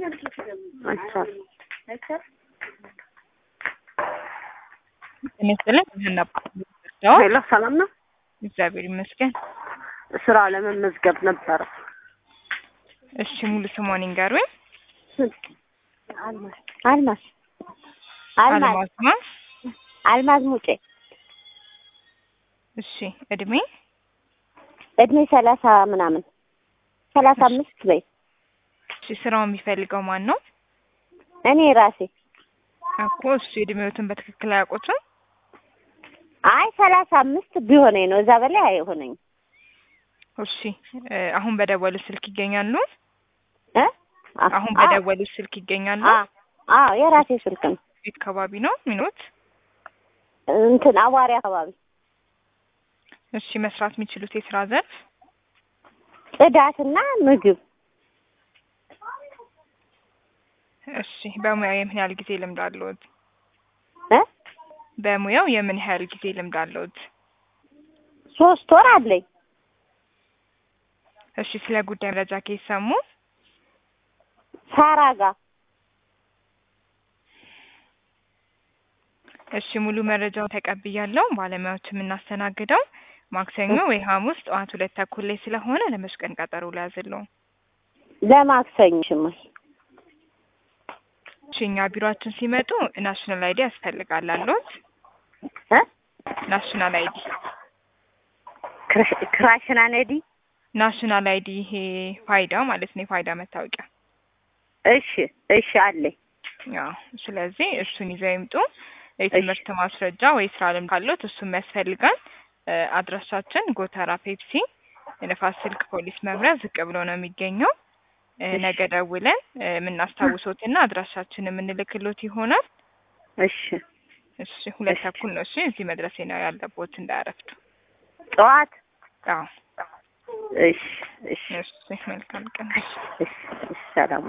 አይቻልም። ይመስለኝ ይሄን ሄሎ ሰላም ነው? እግዚአብሔር ይመስገን። ስራ ለመመዝገብ ነበረ። እሺ ሙሉ ስሟን ይንገሩኝ። አልማዝ አልማዝ አልማዝ አልማዝ ነው። አልማዝ ሙጬ እሺ እድሜ እድሜ ሰላሳ ምናምን ሰላሳ አምስት በይ እሺ ስራው የሚፈልገው ማን ነው? እኔ ራሴ እኮ እሱ እድሜዎትን በትክክል አያውቁትም። አይ ሰላሳ አምስት ቢሆነኝ ነው እዛ በላይ አይሆነኝ እሺ እ አሁን በደወሉ ስልክ ይገኛሉ? እ አሁን በደወሉ ስልክ ይገኛሉ? አዎ የራሴ ስልክ ነው ቤት አካባቢ ነው ሚኖት? እንትን አዋሪ አካባቢ እሺ መስራት የሚችሉት የስራ ዘርፍ ጽዳትና ምግብ እሺ በሙያው የምን ያህል ጊዜ ልምድ አለዎት? እ በሙያው የምን ያህል ጊዜ ልምድ አለዎት? ሶስት ወር አለኝ እሺ ስለ ጉዳይ መረጃ ከሰሙ ሳራ ጋር እሺ ሙሉ መረጃውን ተቀብያለሁ። ባለሙያዎች የምናስተናግደው ማክሰኞ ወይ ሐሙስ ጠዋት ሁለት ተኩል ላይ ስለሆነ ለመች ቀን ቀጠሮ ሊያዝለው? ለማክሰኞ ሽማል እሺ እኛ ቢሮአችን ሲመጡ ናሽናል አይዲ ያስፈልጋል አለዎት? እ ናሽናል አይዲ ክራሽ- ክራሽና ነዲ ናሽናል አይዲ ይሄ ፋይዳ ማለት ነው፣ የፋይዳ መታወቂያ። እሺ እሺ አለኝ ያው ስለዚህ እሱን ይዘው ይምጡ። የትምህርት ማስረጃ ወይ ስራ ልምድ ካለዎት እሱም ያስፈልጋል። እ አድራሻችን ጎተራ ፔፕሲ የነፋስ ስልክ ፖሊስ መምሪያ ዝቅ ብሎ ነው የሚገኘው። እ ነገ ደውለን እ የምናስታውሶትና አድራሻችን የምንልክሎት ይሆናል። እሺ እሺ ሁለት ተኩል ነው። እሺ እዚህ መድረሴ ነው ያለቦት እንዳያረፍዱ። ጠዋት አዎ እሺ እሺ እሺ መልካም ቀን። እሺ እሺ ሰላም